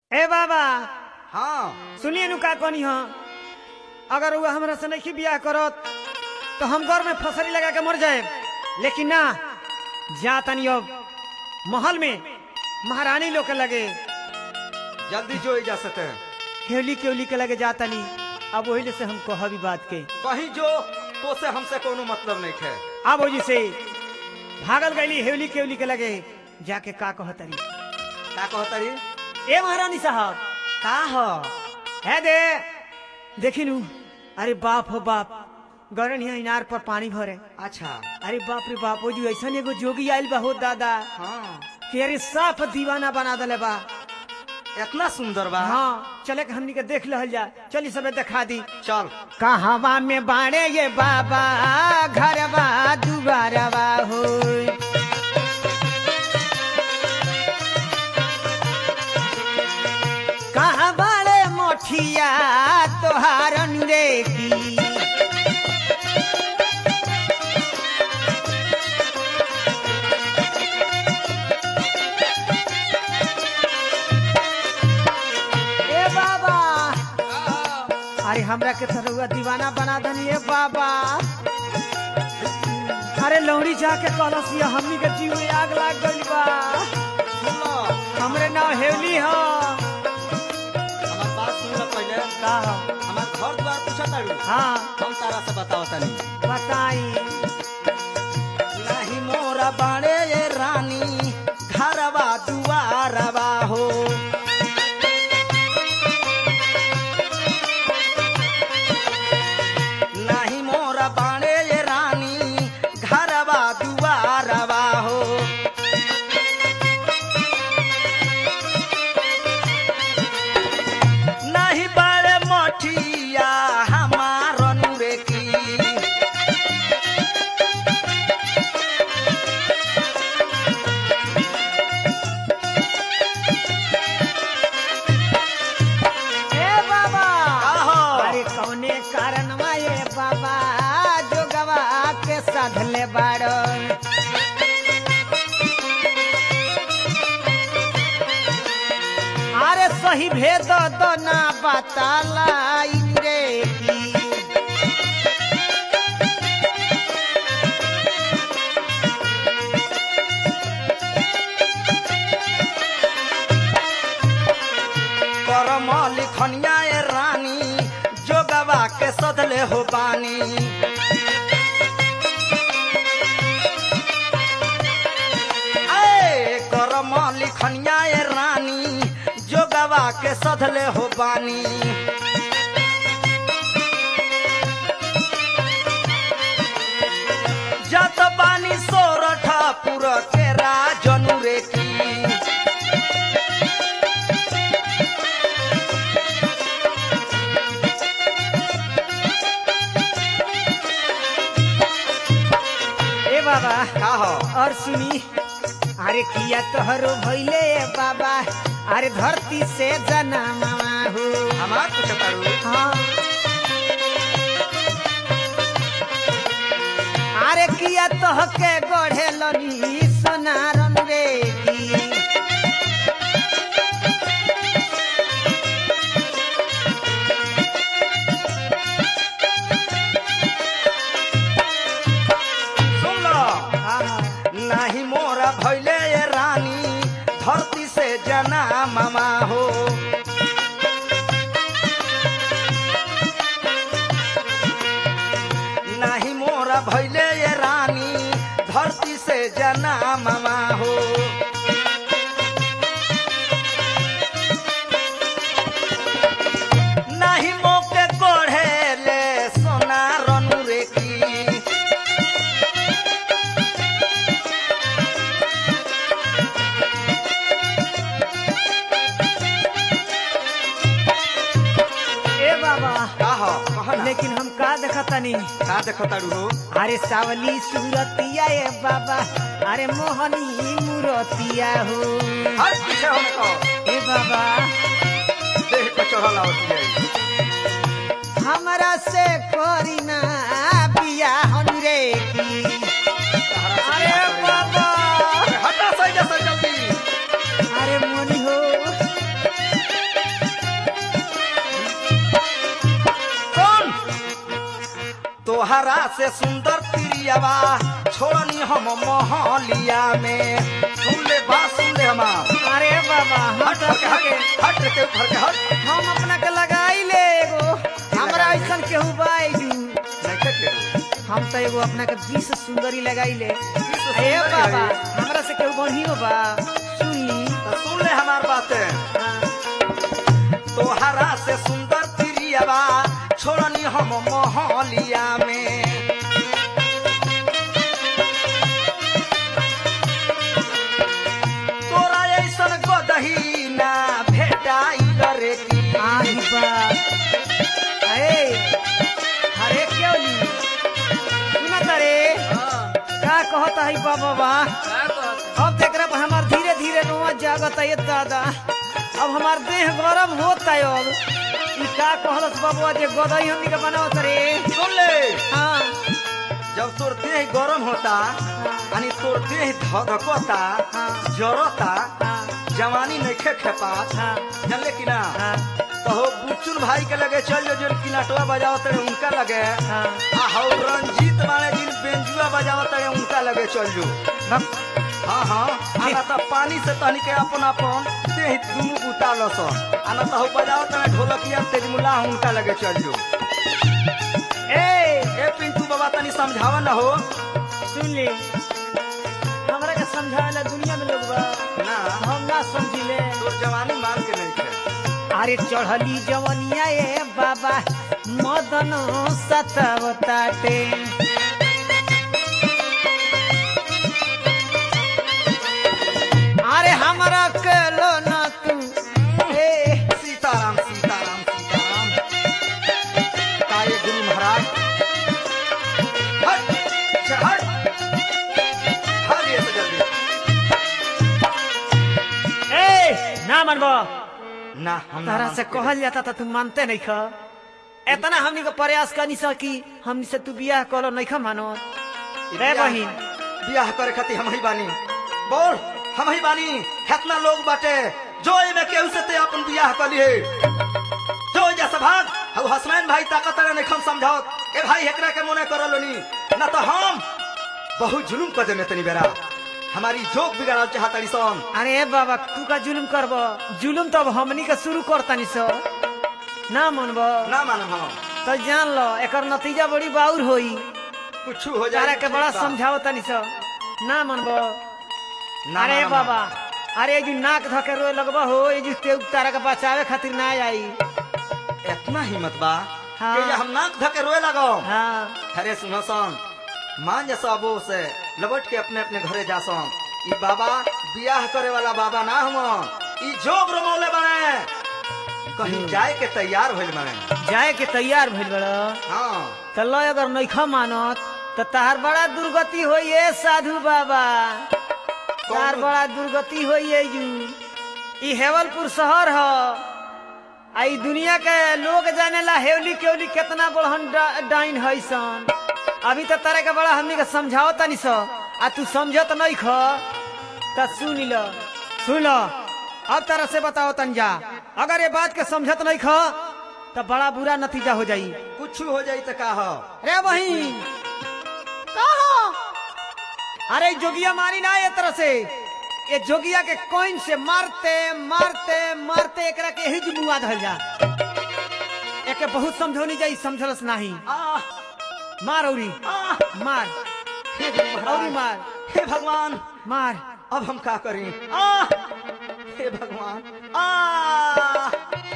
ए बाबा हाँ सुनिए नु का कहनी हाँ अगर वो हमरा से नहीं बियाह करत तो हम घर में फसरी लगा के मर जाए लेकिन ना जा तनी अब महल में महारानी लोग के लगे जल्दी जो जा सकते हैं हेली के उली के लगे जा तनी अब वही से हम कह भी बात के कहीं जो तो से हमसे कोनो मतलब नहीं है अब वही से भागल गईली हेवली के उली के लगे जाके का कहतरी का कहता रही ए महारानी साहब का हो है दे देखी नू अरे बाप हो बाप गरन यहाँ इनार पर पानी भरे अच्छा अरे बाप रे बाप ओ जी ऐसा एगो जोगी आयल बा हो दादा हाँ कि अरे साफ दीवाना बना दले बा इतना सुंदर बा हाँ चले के हमनी के देख लहल जा चली सबे दिखा दी चल कहवा में बाड़े ये बाबा घरवा दुबारवा हो कहाँ बाड़े मोठिया तोहार रे की ए बाबा अरे हमरा के थरुआ दीवाना बना दनी ए बाबा अरे लौड़ी जाके कहलस ये हमनी के जीव में आग लाग गइल बा सुन लो हमरे नाव हेवली हो हमार बात सुन लो पहले का हो हमार घर द्वार पूछा तारू हाँ हम तारा से बताओ तनी बताई नहीं मोरा बाणे ये रानी घरवा दुआरवा हो नहीं मोरा बाणे ये रानी घरवा दुआरवा हो नहीं बड़े मोठिया हमार नूरे की ए बाबा आहो। अरे कौने कारण ये बाबा जो गवा के साधले बाड़ो अरे सही भेद तो ना बताला रे की करम लिखनिया ए रानी जोगवा के सदले हो बानी ए करम लिखनिया ए रानी जोगवा के सदले हो बानी जत बानी सोरठा पुर के राजनु रे की ए बाबा का हो और सुनी अरे किया तोहरो भैले बाबा अरे धरती से जना मामा हो हमार कुछ करू हाँ अरे किया तोह के गढ़े लनी सोनारन रे की सुन लो हाँ, नाही मोरा भैले ये रानी धरती से जना मामा हो नाही मोरा भैले ये रानी धरती से जना मामा हो नाही मोके कोढ़े ले सोना रनु रे की ए बाबा का हो कहना लेकिन हम का देखतनी का देखो तारू हो अरे सावली सूरतिया ए बाबा अरे मोहनी मूरतिया हो हर पीछे होने को ए बाबा देह पे चढ़ल आवती है हमरा से करी ना बियाह रे की अरे बाबा हटा सही जैसा जल्दी अरे मोनी हो तोहरा से सुंदर तिरियावा छोड़नी हम मोहलिया में सुन ले बात सुन ले हमार अरे बाबा हम हट तो हट अपना के हट हट के ऊपर के हट हम अपना के लगाई ले एगो हमरा ऐसन केहू बा एजू नहीं के के हम तो एगो अपना के बीस सुंदरी लगाई ले बीस अरे सुंदरी बाबा लगाई। हमरा से केहू बढ़ियो बा सुनी तो सुन ले हमार बातें हाँ। तोहरा से सुंदर तिरियावा छोड़नी हम मोहलिया में तोरा ऐसन गदही ना भेटाई रे की आई बा अरे अरे क्यों ली सुना तारे का कहता है बाबा बा अब देख रहे हमार धीरे धीरे रोआ जागत है दादा अब हमार देह गरम होता है अब ई का कहलस बाबुआ जे गदई हमनी के बनावत रे सुन ले हाँ जब तोर देह गरम होता यानी तोर देह धधकता हाँ। जरता हाँ जवानी नइखे खेपात हाँ जानले कि ना हाँ तो हो बुच्चुल भाई के लगे चल जो जिन किलाटवा बजावत रहे उनका लगे हाँ आ हो रंजीत माने जिन बेंजुआ बजावत रहे उनका लगे चल जो बक- हाँ हाँ आना तो पानी से तनी के अपन अपन देह दुनू उतार लस आना तो हो बजावत रहे ढोलकिया तेजमुला उनका लगे चल जो ए ए पिंटू बाबा तनी समझावा न हो सुन ले हमरा के समझावेला दुनिया में लोग बा ना हम ना समझिले तोर जवानी मान के नहीं थे अरे चढ़ली जवनिया ए बाबा मदन सतावताटे अरे हमरा के लो ना तू ए सीताराम सीताराम सीताराम काये गुरु महाराज हट चल, हट भाग ये से जल्दी ए ना मनबो ना हम ना तारा से मानते। कहल जाता था तू मानते नहीं ख इतना हमनी को प्रयास करनी सा कि हमनी से तू बियाह करो नहीं खा मानो ई रे बियाह- बहिन बियाह करे खातिर हम ही बानी बोल हम ही बानी हेतना लोग बाटे जो में केहू से ते अपन बियाह कर लिए जो जैसे भाग हऊ हसमैन भाई ताकत रे नहीं समझाओ ए भाई हेकरा के मोने करल नी ना तो हम बहुत जुलुम कर देने तनी बेरा हमारी जोक बिगाड़ल चाहतड़ी सन अरे बाबा तू का जुलुम करब जुलुम तो अब हमनी के शुरू करतानी सो ना मनब ना मानम हम तो जान लो एकर नतीजा बड़ी बाउर होई कुछ हो जाए तारा के बड़ा ठीक बा। समझाओ तनी सो ना मनब ना अरे मानम बाबा हम। अरे जो नाक धके रोए लगबा हो ये जो ते तारा के बचावे खातिर ना आई इतना हिम्मत बा हाँ। कि ये हम नाक धके रोए लगो हाँ अरे सुनो सन मान जा सबो से लबट के अपने अपने घरे जा सन ई बाबा बियाह करे वाला बाबा ना हम ई जोग रमौले बने कहीं जाए के तैयार होइल बने जाए के तैयार भइल बड़ा हाँ तो लो अगर नैखा मानत तो तार बड़ा दुर्गति होई है साधु बाबा तार कौन- बड़ा दुर्गति होई है यू ई हेवलपुर शहर ह आ ई दुनिया के लोग जानेला हेवली केवली कितना बड़हन डा- डाइन है सन अभी तो तारे के बड़ा हमनी के समझाओ तनी सो आ तू समझत नहीं ख त सुन लो सुन लो अब तरह से बताओ तंजा अगर ये बात के समझत नहीं ख तो बड़ा बुरा नतीजा हो जाई कुछ हो जाई तो का हो रे बहिन कहा अरे जोगिया मारी ना ये तरह से ये जोगिया के कोइन से मारते मारते मारते एकरा के ही मुआ धल जा एके बहुत समझौनी जाई समझलस नाही आ मार औरी आ मार हे गुरु औरी महाराज मार हे भगवान मार अब हम का करें आ हे भगवान आ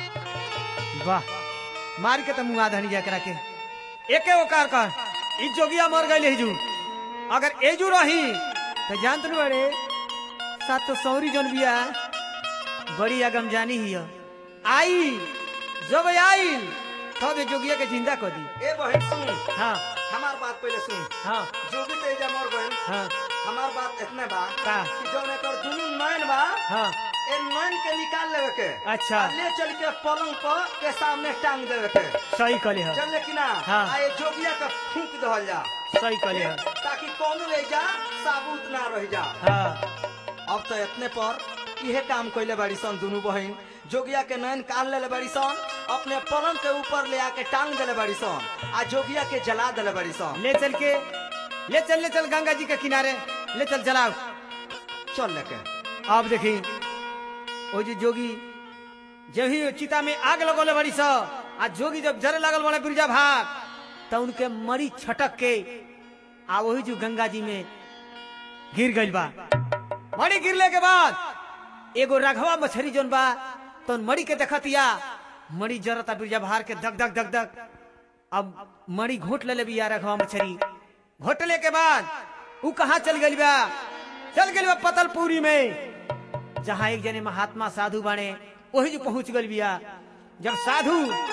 वाह मार के तो मुआ धनी जा एकरा के एके ओकार कर ई जोगिया मर गई हिजू अगर एजू रही तो जानत न बड़े सात तो सौरी जन बिया बड़ी अगम जानी ही है। आई जब आई तब ये जोगिया के जिंदा कर दी ए बहन सुन हाँ हमार बात पहले सुन हाँ जोगी तेजा मर गए हाँ हमार बात इतने बा का कि जौन एकर दुनू नैन बा हाँ ए नैन के निकाल लेवे के अच्छा। आ ले चल के पलंग पर के सामने टांग देवे के सही कले है चल कि ना हाँ। आ ये जोगिया के फूंक दहल जा सही कले है ताकि कोनो एजा साबुत ना रह जा हाँ अब तो इतने पर इहे काम कइले बाड़ी सन दुनू बहिन जोगिया के नैन कान ले बड़ी सन अपने पलंग के ऊपर ले आके टांग देले बड़ी सन आ जोगिया के जला देले बड़ी सन ले चल के ले चल ले चल गंगा जी के किनारे ले चल चलाओ चल लेके अब देखी ओ जी जोगी जब ही चिता में आग लगोले बड़ी स आ जोगी जब जरे लगल बड़े बिरजा भाग तो उनके मरी छटक के आ वही जो गंगा जी में गिर गइल बा मरी गिरले के बाद एगो रघवा मछली जोन बा तो मरी के देखतिया मरी जरता बिरजा भार के दग दग दग दग अब मरी घोट ले बिया रघवा मछली घोटले के बाद ऊ कहाँ चल गइल बा चल गइल बा पतलपुरी में जहाँ एक जने महात्मा साधु बने वही जो पहुंच गइल बिया जब साधु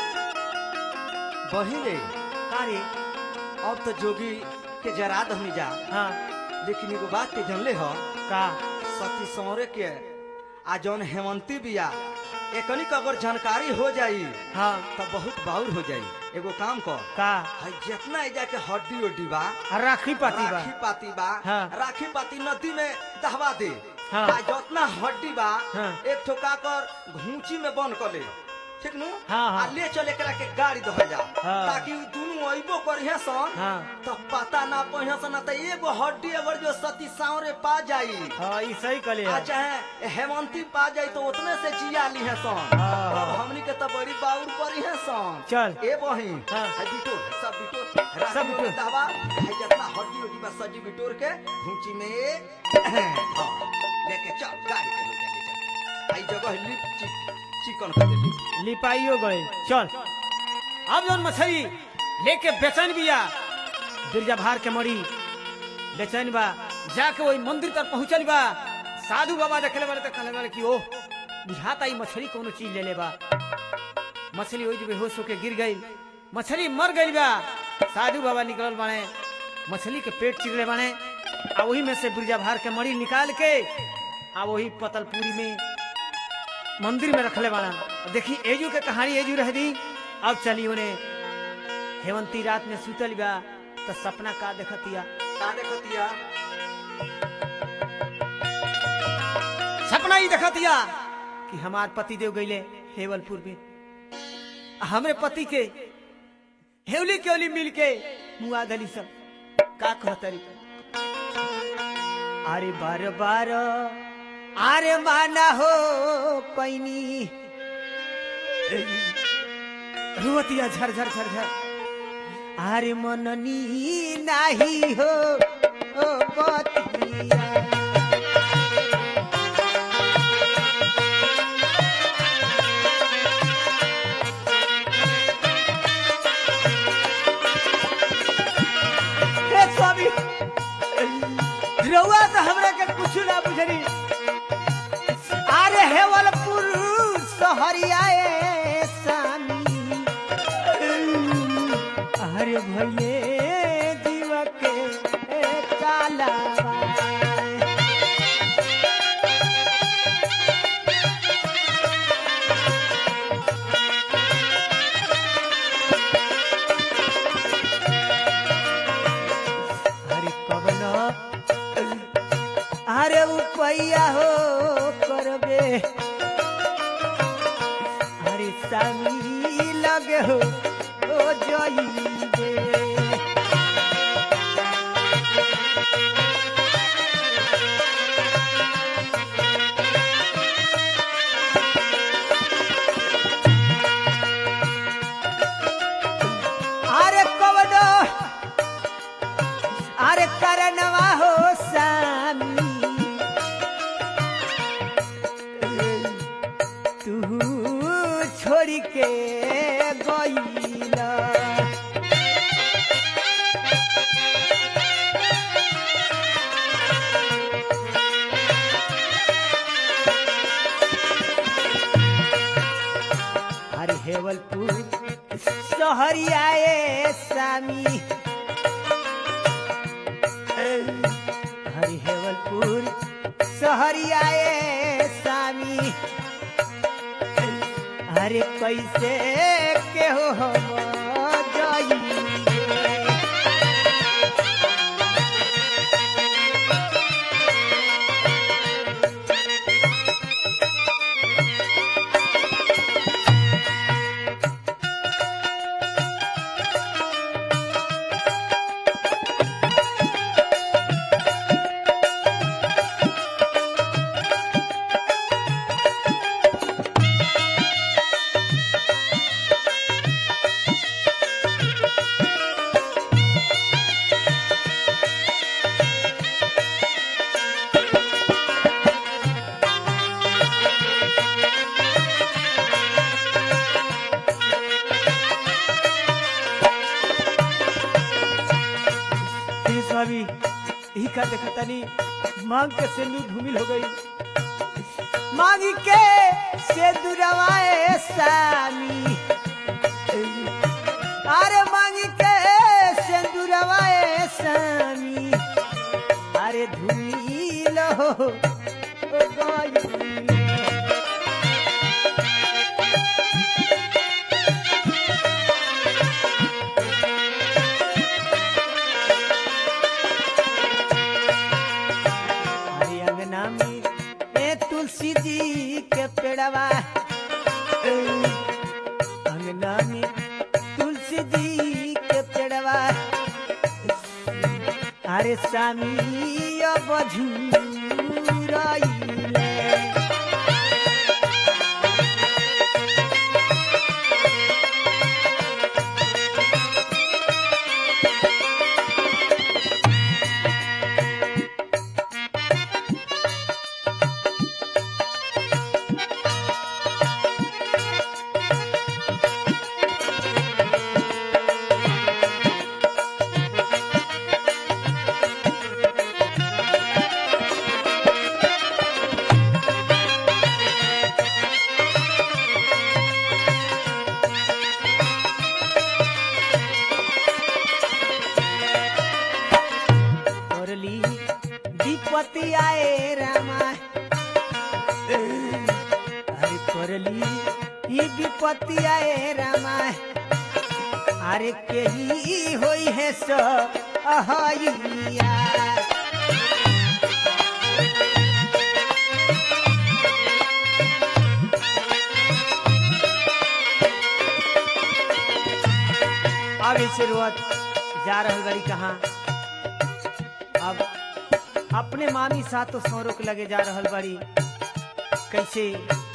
बहिले कारे अब तो जोगी के जरा दहनी जा हाँ लेकिन एगो बात के जानले हो का सती सौरे के आ जौन हेमंती बिया एकनी का अगर जानकारी हो जाई हाँ तो बहुत बाउर हो जाई एगो काम कर का है जितना एजा के हड्डी उड्डी बा आ राखी पाती बा राखी पाती बा हाँ। राखी पाती नदी में दहवा दे हाँ। आ जितना हड्डी बा हाँ। एक ठोका कर घूंची में बंद कर ले ठीक नु हाँ, हाँ। आ ले चल एकरा के गाड़ी दह जा हाँ। ताकि उ दुनु अइबो करिहे सन हाँ तो पता ना पहिए सन त एगो हड्डी अगर जो सती सावरे पा जाई हाँ ई सही कले आ चाहे हेमंती पा जाई तो उतने से जिया ली है सन हाँ, अब हाँ। हमनी के तो बड़ी बाउर करी है सन चल। ए बहिन हाँ। है बिटोर सब बिटोर सब राखी बिटोर। में दहवा है जितना हड्डी उड्डी बस सजी बिटोर के घूंची में हाँ, लेके चल गाड़ी पे ले जा ले जा आई जगह लिप चि- चिकन कर दे लिप। लिपाइयो गए चल अब जौन मछली लेके बेचैन बिया बिरजा भार के मरी बेचैन बा जाके वही मंदिर तक पहुंचल बा साधु बाबा देखले बारे तो कहले बारे कि ओह बुझाता ई मछली कोनो चीज ले ले बा मछली वही जो बेहोश होके गिर गई मछली मर गई बा साधु बाबा निकलल बाने मछली के पेट चिरले बाने आ वही में से बिरजा भार के मरी निकाल के आ वही पतलपुरी में मंदिर में रखले बाड़ा देखी एजू के कहानी एजू रह दी अब चली उन्हें हेवंती रात में सुतल बा तो सपना का देखतिया का देखतिया सपना ही देखतिया कि हमार पति देव गईले हेवलपुर में आ हमरे पति के हेवली केवली मिल के मुआ दली सब का कहतरी अरे बार बार अरे माना हो पैनी रुवतिया झर झर झर झर अरे मननी नाही हो ओ बतिया हे स्वामी रउआ तो हमरा के कुछ ना बुझनी अरे हेवल पुरुष सहरियाए स्वामी अरे भैले जीव के काला अरे कवन अरे उपैया हो करबे अरे सामी लगे हो ओ जइबे अरे कवन अरे करनवा हो सामी तू छोड़ के गईला अरे हेवलपुर सहरियाए सामी हरि हेवलपुर सहरियाए स्वामी अरे कैसे के हो हम जाइए देखा तनी मांग के सिंदूर धूमिल हो गई मांगी के सिंदूरवाए सामी अरे मांगी के सिंदूरवाए सामी अरे धूमिल हो गई हरी अंगना में ए तुलसी जी के पेड़वा ए, अंगना में तुलसी जी के पेड़वा अरे सामी अब झूराइले करली विपत्ति आए रामा अरे करली ये विपत्ति आए रामा अरे केही होई है सो अहैया अब इसे रोत जा रहल बड़ी कहाँ अब अपने मामी साथ तो सौ रुक लगे जा रहल बड़ी कैसे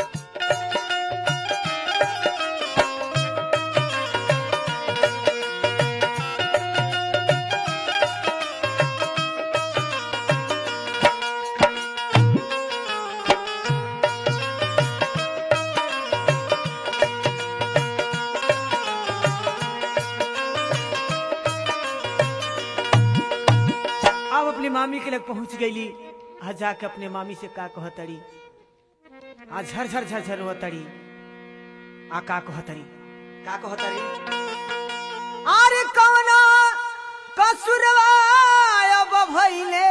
अब अपनी मामी के लग पहुंच गईली आ जाके अपने मामी से का कहतड़ी आ झरझर झरझर होतड़ी आ का कहतड़ी का कहतारी अरे कवना कसुरवा अब भइले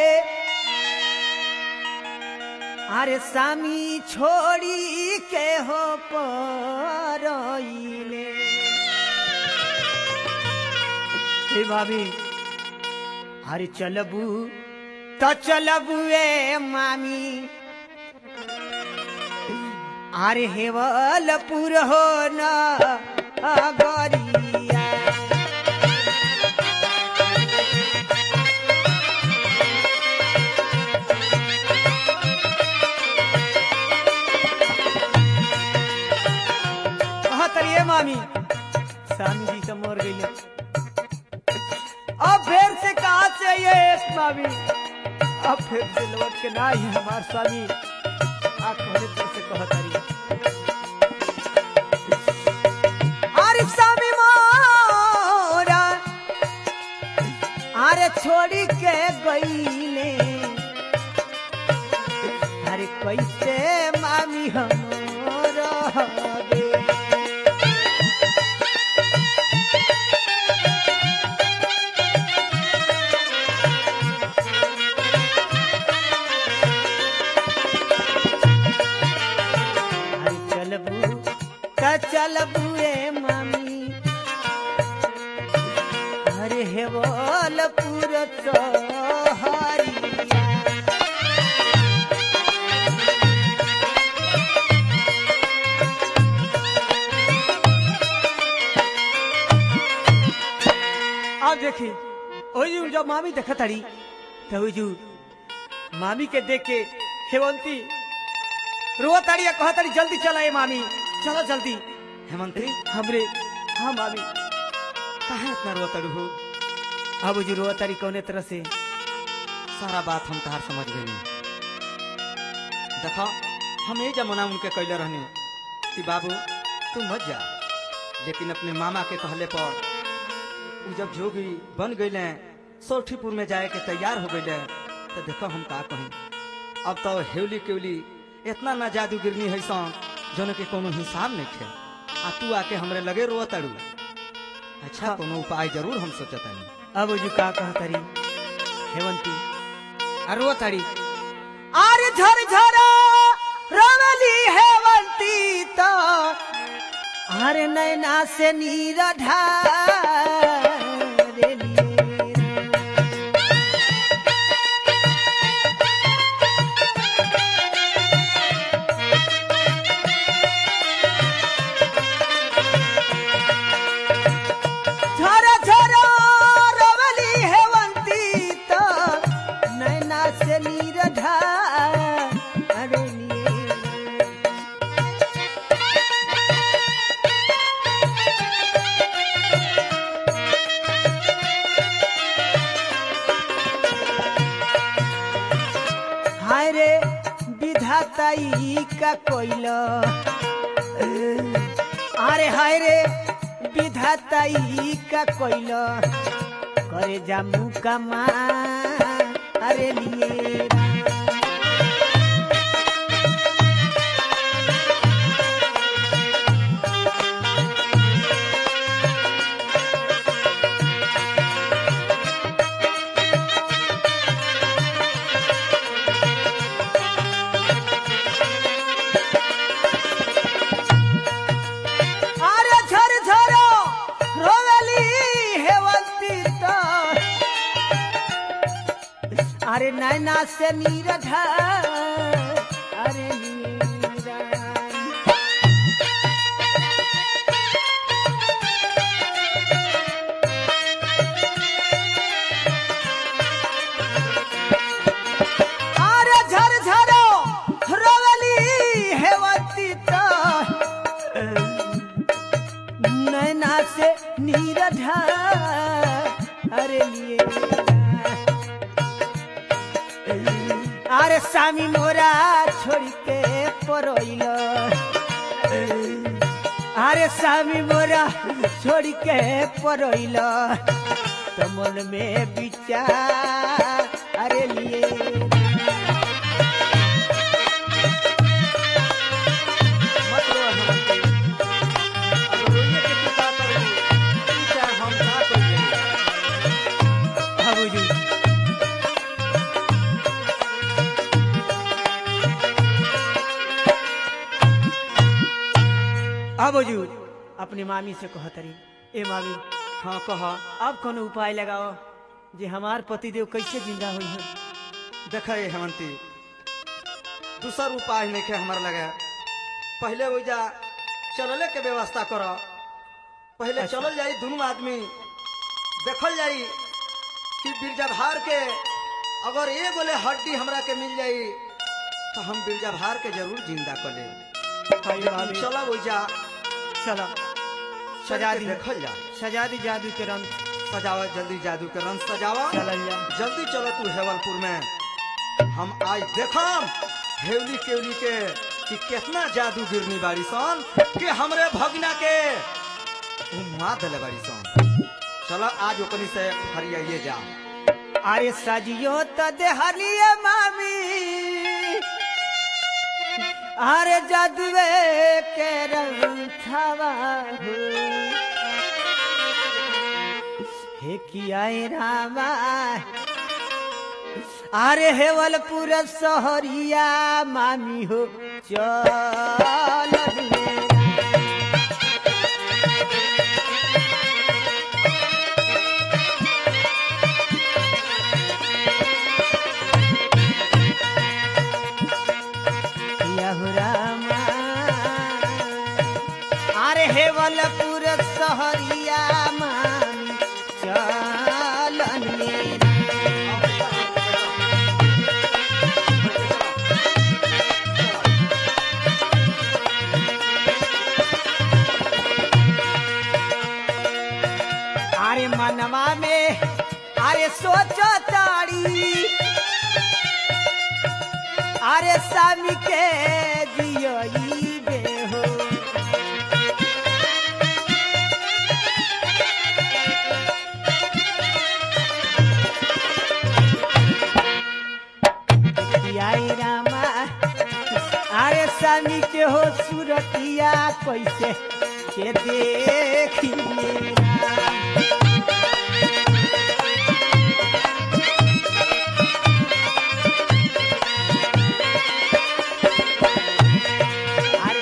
अरे सामी छोड़ी के हो परइले हे भाभी अरे चलबू तो चलबू ए मामी अरे हेवलपुर हो न अगरिया कहत रहिए मामी स्वामी जी तो मर गई अब फिर से कहा से ये मामी अब फिर से लौट के ना ही हमार स्वामी आप कहने फिर से कहत रही अरे स्वामी मोरा अरे छोड़ी के गईले अरे कैसे मामी हम रहबे अरे चलबू त चलबू ए मामी अरे हेवलपुर चहरिया अब देखी ओई जब मामी देखत हड़ी तो ओई जू मामी के देख के हेवंती रोताड़ी कहताड़ी जल्दी चला ए मामी चलो जल्दी हेमंती हमरे हाँ मामी काहे इतना रोतड़ हो अब जी रोताड़ी कौने तरह से सारा बात हम तहार समझ गई देखो हम ये जमाना उनके कैले रहने कि बाबू तू मत जा लेकिन अपने मामा के कहले पर उ जब जोगी बन गईले सोठीपुर में जाए के तैयार हो गए तो देखो हम का कहें अब तो हेवली केवली इतना ना जादूगिरनी है सन जोन के कोनो हिसाब नहीं थे आ तू आके हमरे लगे रो तड़ू अच्छा हाँ। कोनो उपाय जरूर हम सोचतानी अब जो का कहतरी हेवंती अरवा तड़ी आरे झर झर रवली हेवंती तो आरे नैना से नीर ढारेली झर झर रवली हेवंती तो नैना से नीर ढारेली हाय रे विधाताई का कोइल अरे हाय रे विधाताई का कोइल करे जामू कमा अरे लिए अरे झर झर रोवेली हेवंती तो अरे नैना से नीरज अरे नीरा अरे झर झर रोवेली हेवंती तो नैना से नीरज अरे लिए अरे स्वामी मोरा छोड़ के परोइल अरे स्वामी मोरा छोड़ के परोइल तो मन में विचार अरे लिए मत रो हेमंती अब रोइए के तू का करू तू चाहे हम का करिए बाबूजी अब बाबूजी अपनी मामी से कहतरी ए मामी हाँ कह अब कोनो उपाय लगाओ जे हमार पतिदेव कैसे जिंदा हुई है देख ये हेमंती दूसर उपाय नहीं के हमारे लगे पहले वो जा चलले के व्यवस्था करो पहले अच्छा। चलल जाई दोनों आदमी देखल जाई कि बिरजा भार के अगर ये बोले हड्डी हमरा के मिल जाई तो हम बिरजा भार के जरूर जिंदा कर ले हाय मामी चला वो जा चलो सजा सजा दी दी देखल जा सजा दी जादू के रंग सजावा जल्दी जादू के रंग सजावा चलल जा जल्दी चलो तू हेवलपुर में हम आज देखम हेवली केवली के कि कितना जादू गिरनी बाड़ी सन कि हमरे भगना के उमा दले बाड़ी सन चलो आज ओकनी से हरियाइए जा अरे सजियो तो देहलिए मामी अरे जादुए के रंग छावा हो हे किया रामा अरे हेवलपुर सहरिया मामी हो चल हो रामा अरे हेवलपुर सहरिया मामी चलनिए अरे मनवा में अरे सोचो ताड़ी अरे स्वामी के जियोई बेहो हो सुरतिया कैसे के देखिए अरे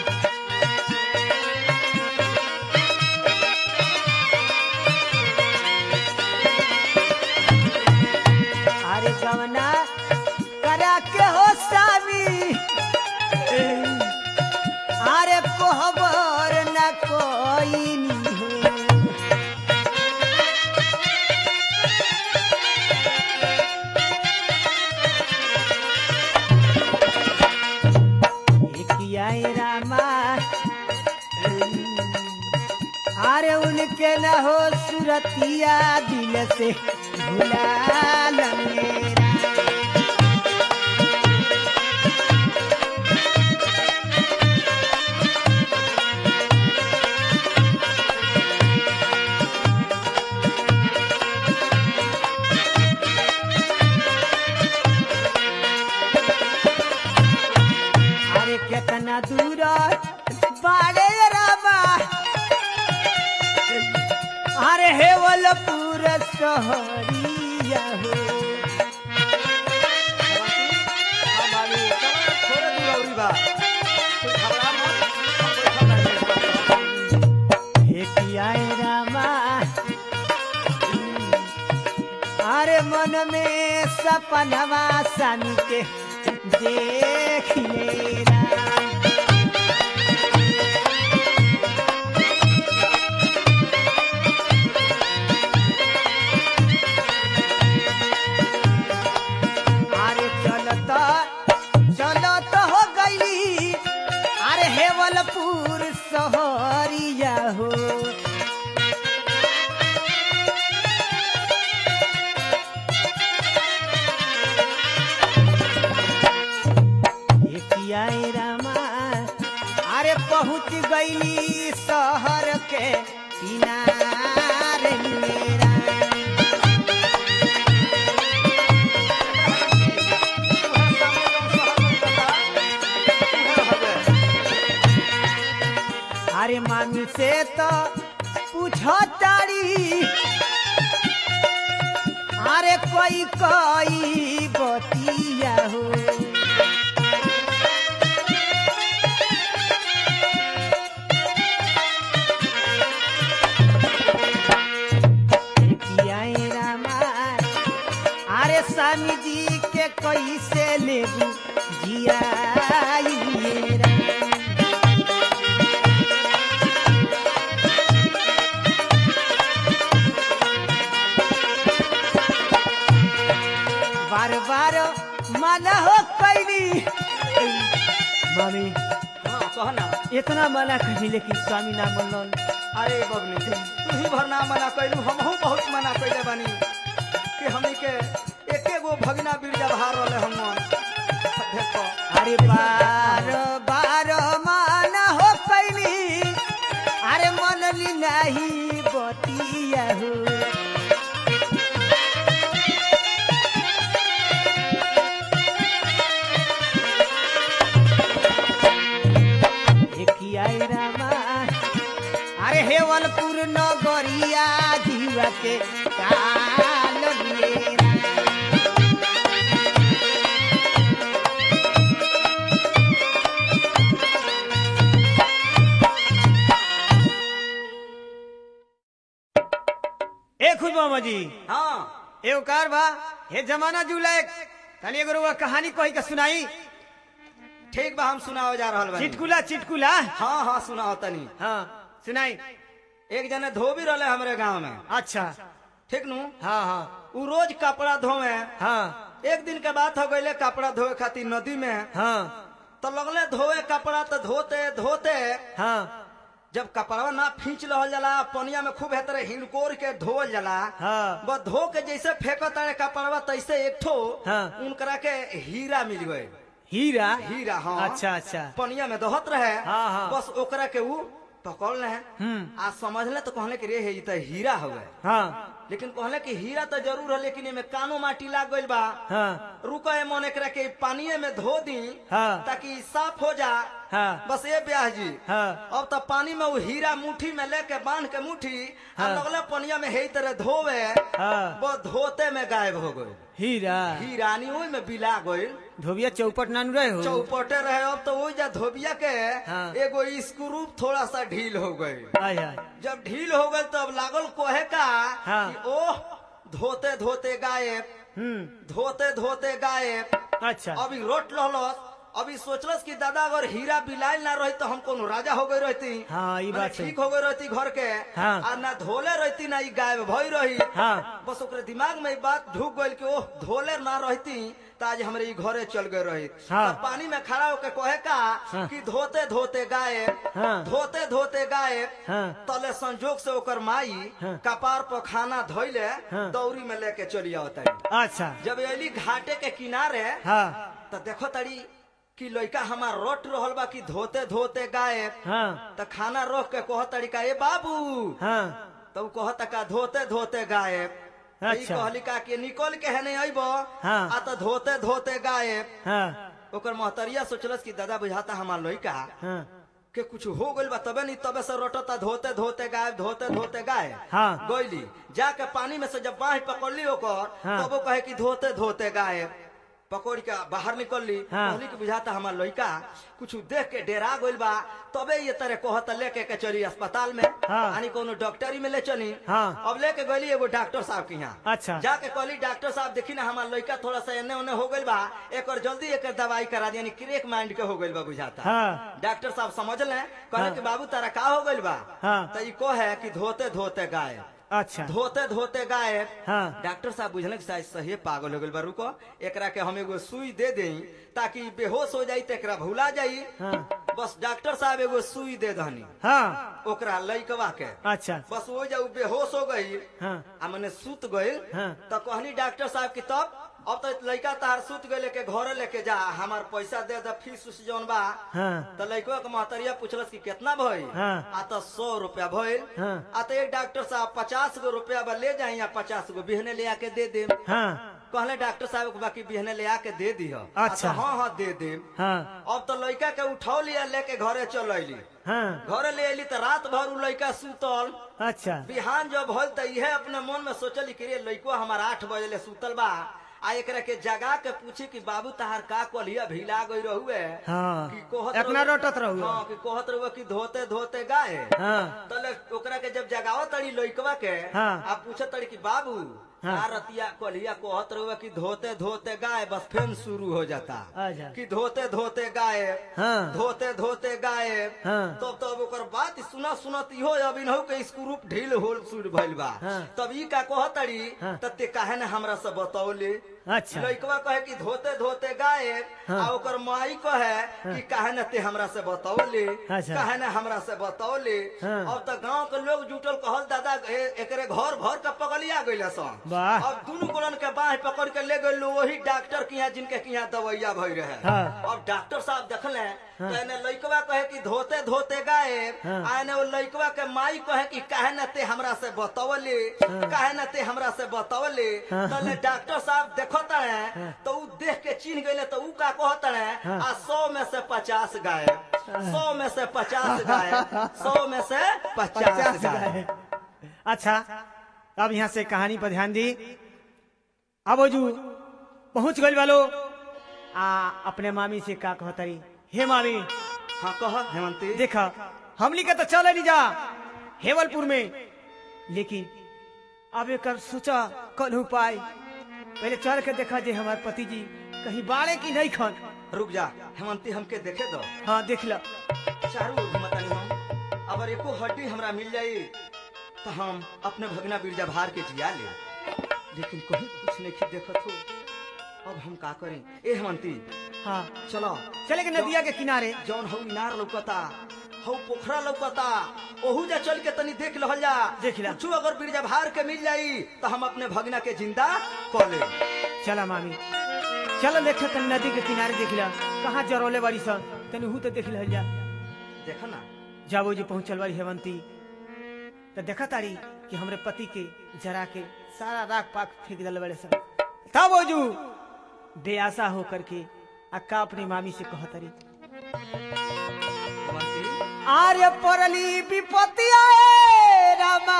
अरे गवना करा के हो स्वामी अरे कोहबर न कोई नी हो किया रामा अरे उनके न हो सुरतिया दिल से भुला लंगेरा अरे कितना दूर बाड़े रामा अरे हेवलपुर सहरिया हो हाँ भाभी चलो थोड़े दूर औरी बा तू घबरा मत हम बैठल बानी। हे पियाए रामा अरे मन में सपनवा सन के देख ले राम। अरे चलत चलत हो गई अरे हेवलपुर सहरिया हो कियाए रामा अरे पहुँच गईली शहर के किनारे मेरा अरे मामी से तो पूछो तारी अरे कोई कोई बतिया हो कियाए रामा अरे स्वामी जी के कैसे लेबू जिया बार बार मना हो कैली मम्मी हाँ कह ना इतना मना कही लेकिन स्वामी ना मनलन अरे बबनी तू ही भर ना मना कैलू हमहू बहुत मना कैले बानी कि हमनी के एके गो भगना बिरजा बहार रहले हम देखो अरे बार बार मना हो कैली अरे मनली नहीं बतिया हो कियाए रामा अरे हेवलपुर नगरिया जीवा के काल मेरा ए खुद मामा जी हाँ एगो कार बा हे जमाना जुलाए तनी एगो रउआ कहानी कही के सुनाई ठीक बा हम सुनाओ जा रहल बानी चिटकुला चिटकुला हाँ हाँ सुनाओ तनी हाँ सुनाई एक जने धोबी रहले हमरे गांव में अच्छा ठीक नु हाँ हाँ उ रोज कपड़ा धोवे हाँ एक दिन के बात हो गईले कपड़ा धोए खातिर नदी में हाँ तो लगले धोए कपड़ा तो धोते धोते हाँ जब कपड़वा ना खींच रहल जाला पनिया में खूब हेतरे हिनकोर के धोल जाला हाँ बस धो के जैसे फेंकत तारे कपड़वा तैसे एक ठो हाँ। उनकरा के हीरा मिल गए हीरा हीरा हाँ अच्छा अच्छा पनिया में दोहत रहे हाँ, हाँ। बस ओकरा के ऊ पकड़ ले हम्म आज समझले तो कहले कि रे हे ई तो हीरा हवे हाँ लेकिन कहले कि हीरा तो जरूर है लेकिन एमे कानो माटी लाग गइल बा हाँ रुको ए मन एकरा के पानिये में धो दी हाँ। ताकि ई साफ हो जा हाँ बस ये ब्याह जी हाँ अब तो पानी में वो हीरा मुट्ठी में लेके बांध के मुट्ठी आ हाँ। लगले पनिया में हे तरह धोवे हाँ वो धोते में गायब हो गई हीरा हीरानी ओई में बिला गई धोबिया चौपट नानू रहे हो चौपटे रहे अब तो वही जा धोबिया के हाँ। एगो स्क्रू थोड़ा सा ढील हो गई आय आय जब ढील हो गई तब लागल कोहे का हाँ। कि ओह धोते धोते गायब हम्म धोते धोते गायब अच्छा अभी रोट लहलस अभी सोचलस कि दादा अगर हीरा बिलाइल ना रही तो हम कोनो राजा हो गई रहती हाँ, ई माने बात है। ठीक हो गई रहती घर के हाँ। आ ना धोले रहती ना ई गायब भई रही हाँ बस ओकरे दिमाग में ई बात ढुक गई कि ओह धोले ना रहती तो आज हमरे ई घरे चल गए रही हाँ। तब पानी में खड़ा होके कहे का हाँ। कि धोते धोते गायब हाँ। धोते धोते गायब हाँ तले संजोग से ओकर माई हाँ। कपार पर खाना धोइले हाँ। दौरी में लेके चली आवता अच्छा जब अली घाटे के किनारे हाँ तो देखो तड़ी कि लड़का हमार रोट रहल बा कि धोते धोते गायब हाँ तो खाना रोक के कह तरीका ए बाबू हाँ तो कहता का धोते धोते गायब तो ई अच्छा। कहली का कि निकल के है नहीं अइब हाँ। आ तो धोते धोते गायब हाँ ओकर महतरिया सोचलस कि दादा बुझाता हमार लड़का हाँ के कुछ हो गइल बा तबे नहीं तबे से रोटता धोते धोते गायब धोते धोते गायब हाँ। गइली जाके पानी में से जब बाह पकड़ली ओकर हाँ। तब वो कहे कि धोते धोते गायब पकड़ के बाहर निकलली हाँ। कहली कि बुझाता हमार लड़का कुछ देख के डेरा गइल बा तबे ये तरह कहत लेके के चली अस्पताल में हाँ। यानी कोनो डॉक्टरी में ले चली हाँ। अब लेके गइली एगो डॉक्टर साहब के यहाँ अच्छा जाके कहली डॉक्टर साहब देखी ना हमार लड़का थोड़ा सा एने ओने हो गइल बा एकर जल्दी एकर दवाई करा दी यानी क्रेक माइंड के हो गइल बा बुझाता हाँ डॉक्टर साहब समझ ले कहले हाँ। कि बाबू तारा का हो गइल बा हाँ। तो ई को है कि धोते धोते गायब अच्छा धोते धोते गायब हाँ डॉक्टर साहब बुझल कि शायद सही पागल हो गइल बा रुको एकरा के हम एगो सुई दे देई ताकि ई बेहोश हो जाई त एकरा भुला जाई हाँ बस डॉक्टर साहब एगो सुई दे दहनी हाँ ओकरा लइकवा के अच्छा बस वो जब बेहोश हो गई हाँ आ मने सुत गइल हाँ। तो कहनी डॉक्टर साहब की तब अब तो लड़का तहार सुत गए लेके घरे लेके जा हमार पैसा दे दे फीस उस जौन बा हाँ तो लड़का के महतरिया पूछलस कि कितना भइल हाँ। आ तो सौ रुपया भइल हाँ। आ तो एक डॉक्टर साहब पचास गो रुपया बा ले जाई या पचास गो बिहने ले आके दे दे हाँ कहले डॉक्टर साहब के बाकी बिहने ले आके दे दी अच्छा। हाँ हाँ दे दे हाँ अब तो लड़का के उठाओ लिया लेके घरे चल अली हाँ घरे ले अली तो रात भर उ लड़का सुतल अच्छा बिहान जब भल त इहे अपने मन में सोचली कि रे लइको हमार आठ बजे ले सुतल बा आ एकरा के जगा के पूछी कि बाबू तहार का कलिया भिला गई रहुए हाँ कि कहत अपना रहुए- रोटत रहू हाँ कि कहत रहुए कि धोते धोते गाय हाँ तले ओकरा के जब जगावत तड़ी लइकवा के हाँ। आ पूछत तड़ी कि बाबू हाँ। का रतिया कलिया कहत रहुए कि धोते धोते गाय बस फेन शुरू हो जाता अच्छा कि धोते धोते गाय हाँ धोते धोते गाय हाँ। तब तब ओकर बात सुना सुनत इहो अब इनहु के स्क्रू ढील होल सुर भइल बा हाँ। तब ई का कहतड़ी हाँ। त ते काहे ने हमरा से बतौले अच्छा लइकवा कहे कि धोते धोते गाय हाँ। आ ओकर माई कहे कि काहे ने ते हमरा से बतौले अच्छा। काहे ने हमरा से बतौले हाँ। अब त गांव के लोग जुटल कहल दादा ए- एकरे घर भर के पगलिया गइल सन वाह। अब दुनु गोलन के बाह पकड़ के ले गइल वही डॉक्टर के यहाँ जिनके के यहाँ दवाइया भई रहे हाँ। अब डॉक्टर साहब देखले हाँ। तो एने लइकवा कहे कि धोते धोते गायब हाँ। आ एने वो लइकवा के माई कहे कि काहे न ते हमरा से बतौले काहे न ते हमरा से बतौले हाँ। तो ले डॉक्टर साहब देखत हाँ। है तो ऊ देख के चिन्ह गइले तो ऊ का कहत है हाँ। आ सौ में से पचास गायब सौ में से पचास गायब सौ में से पचास पचास गायब गाय अच्छा अब यहाँ से कहानी पर ध्यान दी अब वो जो पहुंच गई वालो आ अपने मामी से का कहतरी हे मामी हाँ कह हेमंती देखा हमली के तो चल नहीं जा हेवलपुर में लेकिन अब एक सोचा कल उपाय पहले चल के देखा जे हमारे पति जी कहीं बाड़े की नहीं खन रुक जा हेमंती हमके देखे दो हाँ देख लो चारू ओर घुमतानी हम अगर एको हड्डी हमरा मिल जाई तो हम अपने भगना बिरजा भार के जिया ले लेकिन कहीं कुछ नहीं देखत हो अब हम का करें ए हेमंती हाँ चलो चले के नदिया के किनारे जौन हऊ इनार लौकता हऊ पोखरा लौकता ओहू जा चल के तनी देख लहल जा देख ला। कुछ अगर बिरजा भार के मिल जाई तो हम अपने भगना के जिंदा क ले चला मामी चलो देखे तन नदी के किनारे देख ला कहाँ जरौले बाड़ी सन तनी हु तो देख ल जा देखा ना जब वो जी पहुंचल बारी हेवंती तो देखा तारी कि हमरे पति के जरा के सारा राख पाक फेंक दिल बड़े सब तब वो जू बेआसा होकर के अक्का अपनी मामी से कहतरी हेमंती आर्य परली विपत्ति आए रामा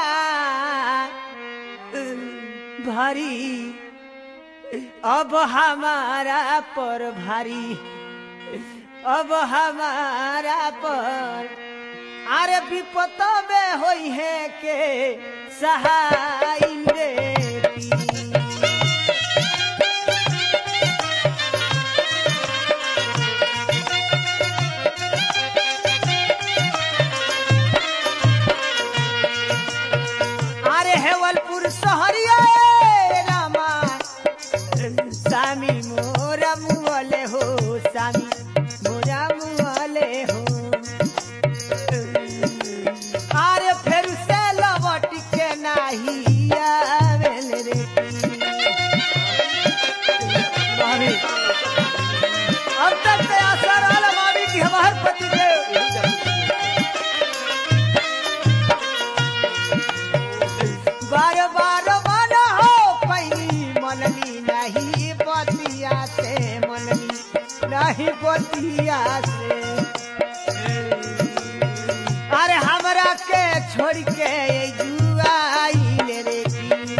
भारी अब हमारा पर भारी अब हमारा पर अरे विपत में होई है के सहाय रे पी। अरे हेवलपुर सहरिया ए रामा सामी मोरा मुअले हो सामी मोरा मुअले हो अरे फिर से लौट के नाही आवेल रे मामी अब तक तो आशा रहल मामी की हमार पति के बार बार मन हो पैनी मनली नहीं बतिया से मनली नहीं बतिया से अरे हमरा के छोड़ के जुआइल रे की।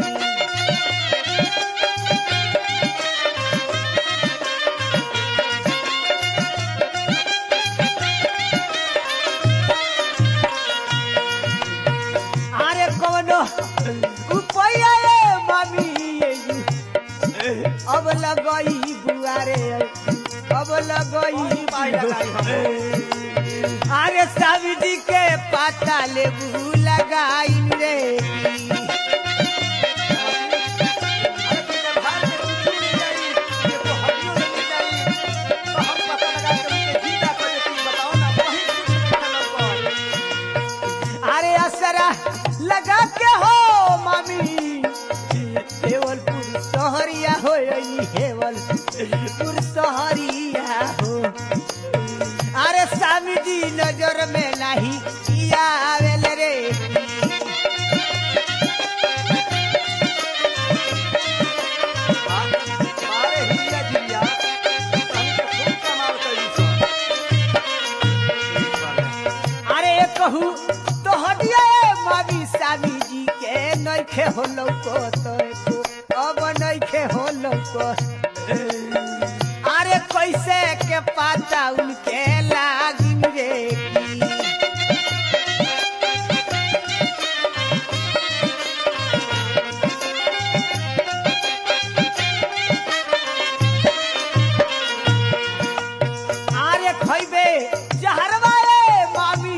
अरे कोनो उपाय ए मामी ये यू। अब लगई बुआरे अब लगई उपाय लगाई हम। अरे सब्जी के पत्ता लेबू लगाई रे अरे तू जब हार के कुछ नहीं जाई ये तो हड्डियों में नहीं जाई तो हम पता लगा के उनके जीता कर देती बताओ ना कहीं कुछ नहीं खेलल अरे असरा लगा के हो मामी हेवलपुर सहरिया हो हेवलपुर सहरिया हो अरे स्वामी जी नजर में नहीं किया आवेल रे मारे हिलिया जिलिया हमके खूब कमाल करी सो ठीक बाले अरे ये कहू तो हटिया मामी स्वामी जी के नइखे हो लौको तो एको अब नइखे हो लौको अरे कैसे के पाता उनके लागिन रे की। आरे खइबे जहरवा ए मामी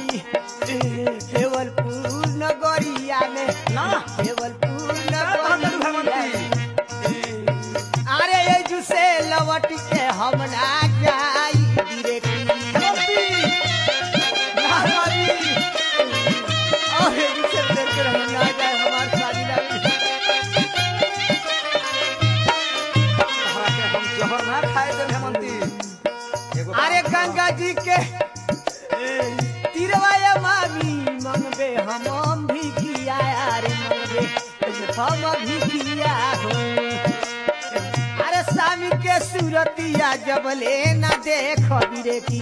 देवलपुर नगरिया में ना देवलपुर कहत नगरिया भगवती में। अरे ये जुसे लवट के हम ना जाई रे की। हेमंती ना मारी और ये जुसे देर के हम ना जाए हमार शादी लगी तहरा के हम जहर ना खाए देब हेमंती एगो बात अरे बताओ। गंगा जी के तिरवाया मामी मंगबे हम भी किया अरे मंगबे हम भी किया हो अरे स्वामी के सूरतिया जब ले ना देख रे की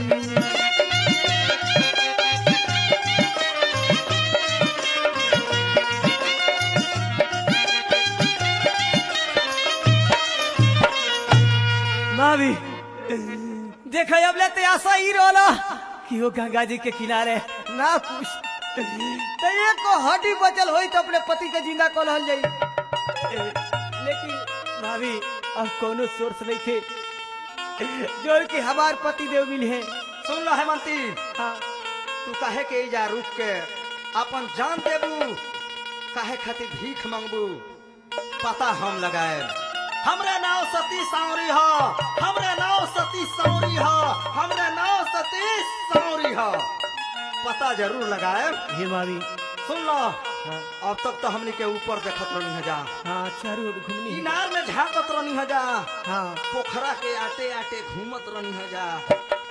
मामी देख अब ले ते आशा ही रोला कि वो गंगा जी के किनारे ना कुछ तो एक हड्डी बचल होई तो अपने पति के जिंदा कल हल जाई लेकिन भाभी अब कोनो सोर्स नहीं थे जो कि हमार पति देव मिले हैं सुन लो हेमंती हाँ तू काहे के जा रुक के अपन जान देबू काहे खातिर भीख मांगबू पता हम लगाए हमरे नाव सती सावरी ह हमरे नाव सती सावरी ह हमरे नाव सती सावरी ह पता जरूर लगाए हे भाभी सुन लो हाँ अब तक तो हमनी के ऊपर देखत रहनी हजा हाँ चारों ओर घूमनी है। इनार में झांकत रहनी हजा हाँ पोखरा के आटे आटे घूमत रहनी हजा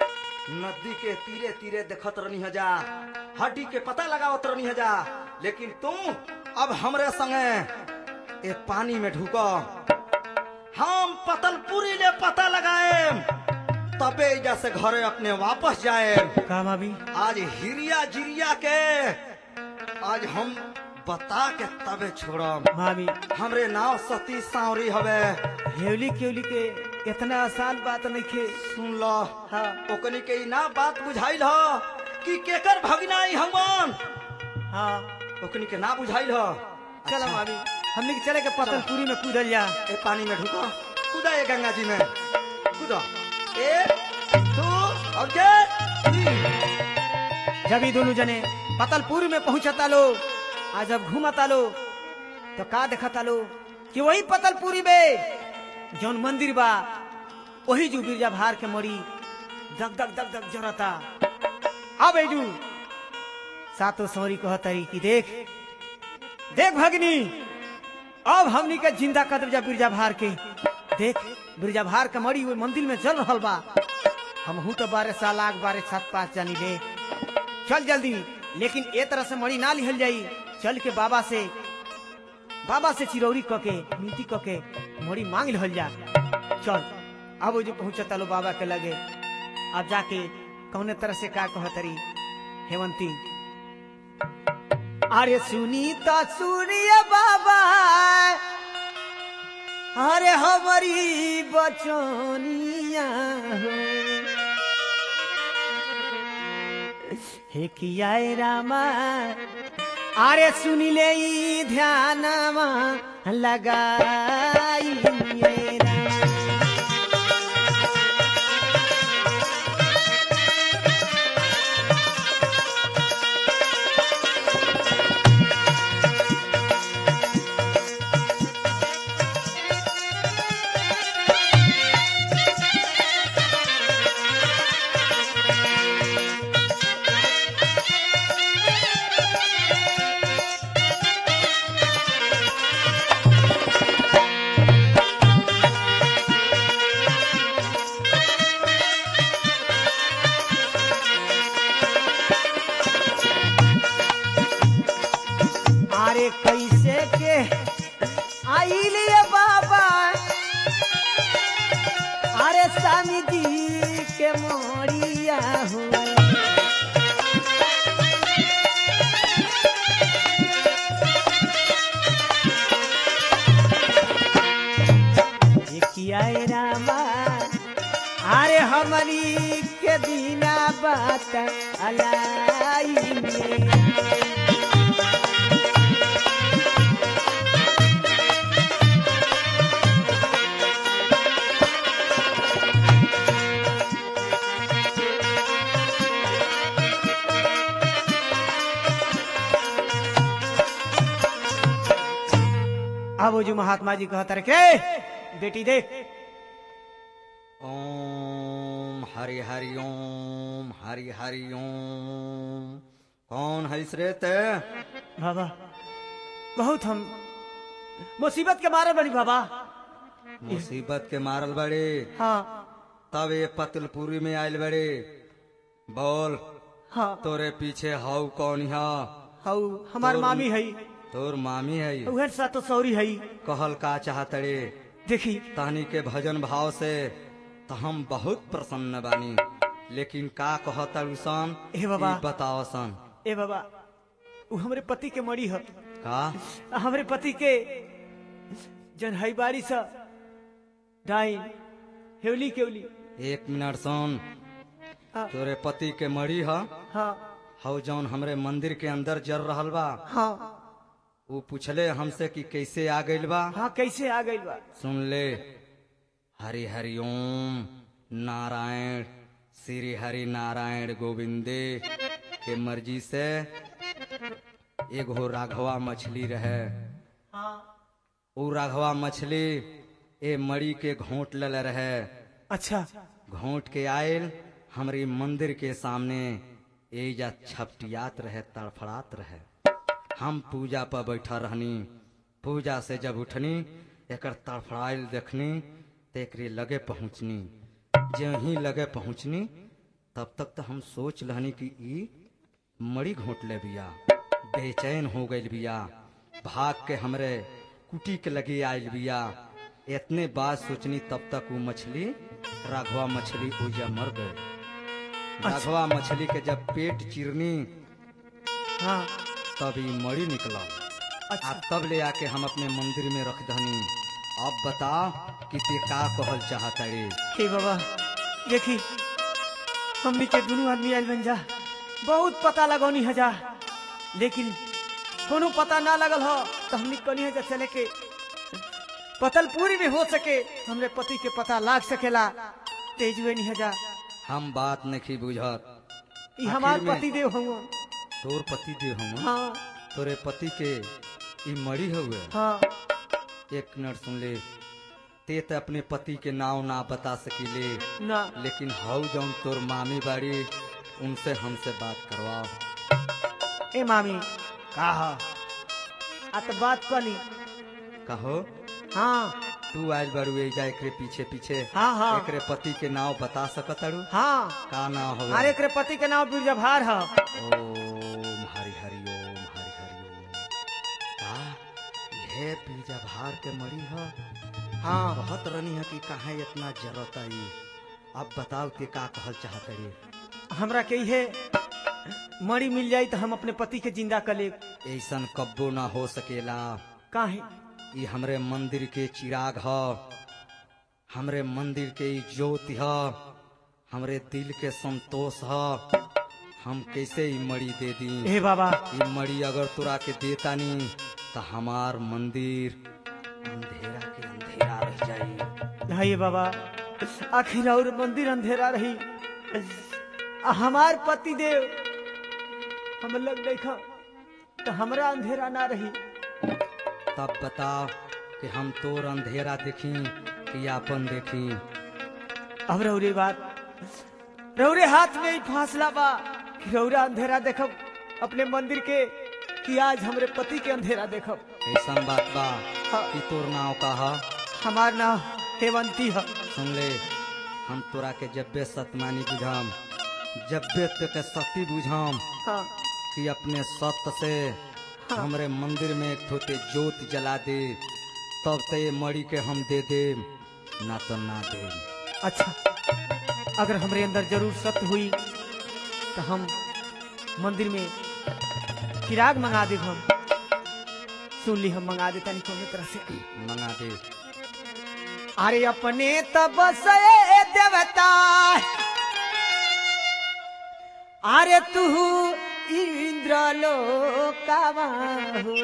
नदी के तीरे तीरे देखत रहनी हजा हड्डी के पता लगावत रहनी हजा लेकिन तू अब हमरे संगे ए पानी में ढुको हम पतलपुरी ले पता लगाए तबे एजा से घरे अपने वापस जाए का भाभी आज हिरिया जिरिया के आज हम बता के तबे छोड़म भाभी हमरे नाव सती सावरी हवे हेवली केवली के इतना आसान बात नहीं खे सुन लो हाँ ओकनी के ई ना बात बुझाइल ह कि केकर भगनाई हमन हाँ ओकनी के ना बुझाइल ह चलो अच्छा, भाभी हमने के चले के पतलपुरी में कूदल जा ए पानी में ढुको कूदा ये गंगा जी में कूदो एक दो और जे तीन जब ये दोनों जने पतलपुरी में पहुंचता लो आज जब घूमता लो तो का देखता लो कि वही पतलपुरी में जौन मंदिर बा वही जो बिरजा भार के मरी दग दग दग दग जरता अब एजू सातो सौरी कहतरी कि देख देख भगनी अब हमनी के जिंदा कर जा बिरजा भार के देख बिरजा भार के मरी हुई मंदिर में जल रहल बा हम हूँ तो बारह साल आग बारह सात पाँच जानी ले चल जल्दी लेकिन ए तरह से मणि ना लिहल जाई चल के बाबा से बाबा से चिरौरी क के मिनती क के मणि मांग लिहल जा चल अब वो जो पहुंचता लो बाबा के लगे अब जाके कौने तरह से का कहतरी हेवंती अरे सुनी तो सुनिए बाबा अरे हमारी बचनिया हो हे किया ए रामा अरे सुनी ले ई ध्यानमा लगाई ए रामा। अरे कैसे के आइलिए बाबा अरे स्वामी जी के मोरिया हो किया ए रामा अरे हमारी के बिना बात अलाई में अब वो जो महात्मा जी कहता रहे के बेटी देख ओम हरि हरि ओम हरि हरि ओम कौन है इस रेते बाबा बहुत हम मुसीबत के मारे बनी बाबा मुसीबत के मारल बड़े हाँ तब ये पतलपुरी में आयल बड़े बोल हाँ तोरे पीछे हाउ कौन हा हऊ हमार तोर- मामी है तोर मामी है उहर सा तो सौरी है कहल का चाहतड़े देखी तहनी के भजन भाव से तो हम बहुत प्रसन्न बानी लेकिन का कहतड़ू सन हे बाबा। ई बताओ सन ए बाबा वो हमरे पति के मरी है का हमरे पति के जन हई बारी सा डाइन हेवली केवली एक मिनट सुन हाँ तोरे पति के मरी ह हाँ हौ जौन हमरे मंदिर के अंदर जर रहल बा हाँ वो पूछले हमसे कि कैसे आ गइल बा हाँ कैसे आ गई बा सुन ले हरि हरि ओम नारायण श्री हरि नारायण गोविंदे के मर्जी से एगो राघवा मछली रहे हाँ उ राघवा मछली ए मड़ी के घोंट लल रहे अच्छा घोंट के आयल हमरी मंदिर के सामने एजा छपटियात रहे तड़फड़ात रहे हम पूजा पर बैठा रहनी पूजा से जब उठनी एकर तड़फड़ाइल देखनी तो एकरे लगे पहुँचनी जे ही लगे पहुँचनी तब तक तो हम सोच लहनी कि ई मड़ी घोट ले बिया बेचैन हो गइल बिया भाग के हमरे कुटी के लगे आयल बिया इतने बात सोचनी तब तक वो मछली राघवा मछली ओजा मर गए राघवा मछली के जब पेट चिरनी हाँ तब ई मड़ी निकला अच्छा आ तब ले आके हम अपने मंदिर में रख दहनी अब बता कि ते का कहल चाहता रे हे बाबा देखी हमनी के दोनों आदमी आयल बन जा बहुत पता लगौनी है जा लेकिन कोनो पता ना लगल हो तो हमनी कनी है जा चले के पतलपुरी में हो सके हमरे पति के पता लाग सकेला तेज हुए नहीं है जा हम बात नहीं बुझत ई हमार आखिर में- पति देव हूँ तोर पति दे हम हाँ तोरे पति के ई मरी हुए हाँ एक मिनट सुन ले ते तो अपने पति के नाव ना बता सकीले ना लेकिन हऊ जौन तोर मामी बाड़ी उनसे हमसे बात करवाओ ए मामी कहा आ तो बात कली कहो हाँ तू आज बारू एजा एकरे पीछे पीछे हाँ, हाँ। एकरे पति के नाव बता सकत अड़ू हाँ का नाव हो अरे एकरे पति के नाम बिरजा भार है ओम हरि हरि ओम हरि हरि ओम का यह बीजा भार के मरी है हाँ बहुत रनी है कि कहाँ इतना जरूरत आई अब बताओ के का कहल चाहत रे हमरा के है मरी मिल जाई तो हम अपने पति के जिंदा कर ले ऐसन कब्बो ना हो सकेला काहे ये हमरे मंदिर के चिराग ह हमरे मंदिर के ई ज्योति ह हमरे दिल के संतोष ह हम कैसे ई मड़ी दे दी हे बाबा ई मड़ी अगर तोरा के देता नी तो हमार मंदिर अंधेरा के अंधेरा रह जाई हे बाबा आखिर और मंदिर अंधेरा रही आ हमार पति देव हम लग देखा तो हमरा अंधेरा ना रही तब बताओ कि हम तोर अंधेरा देखी कि आपन देखी अब रौरे बात रौरे हाथ में ही फासला बा कि रौरा अंधेरा देखब अपने मंदिर के कि आज हमरे पति के अंधेरा देखब ऐसन बात बा हाँ। कि तोर नाव का ह हमार नाम हेवंती है सुन ले हम तोरा के जब्बे सतमानी बुझाम जब्बे ते सती बुझाम हाँ कि अपने सत्य से हमरे मंदिर में एक थोते जोत जला दे तब ते ये मड़ी के हम दे दे ना तो ना दे अच्छा अगर हमरे अंदर जरूर सत्य हुई तो हम मंदिर में चिराग मंगा दे हम सुन ली हम मंगा देता नहीं कोनो तरह से मंगा दे अरे अपने तब से देवता अरे तू इंद्र लोकावा हो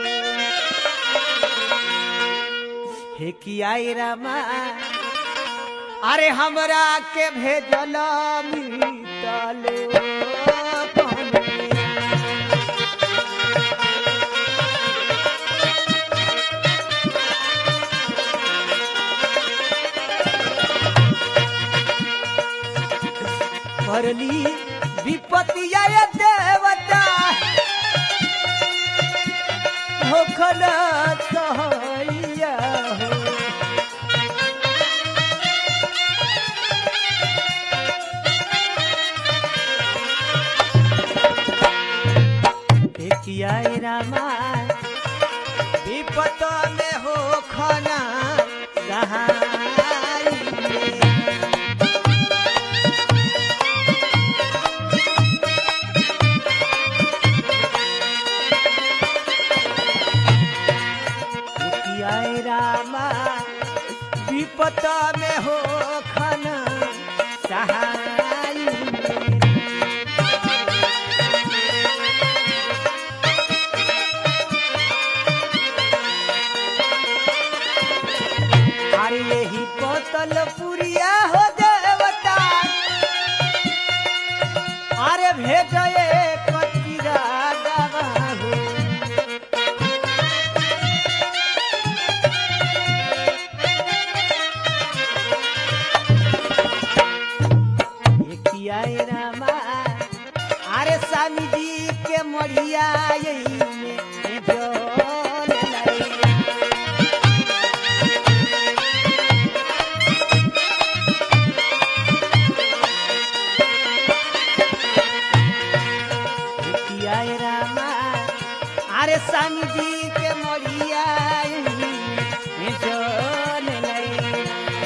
हे किया रामा अरे हमरा के भेजल मितलो भरली विपत्ति आय देवता होखल सहैया हो देखिया रामा विपत में हो खना सहाय आए रामा विपत में हो खना सहाय अरे यही बोतल पुरिया हो देवता अरे भेजे कचिरा दवा हो किया रामा अरे स्वामी जी के मरिया यही में जोल लाई। अरे स्वामी जी के मरिया चल लई।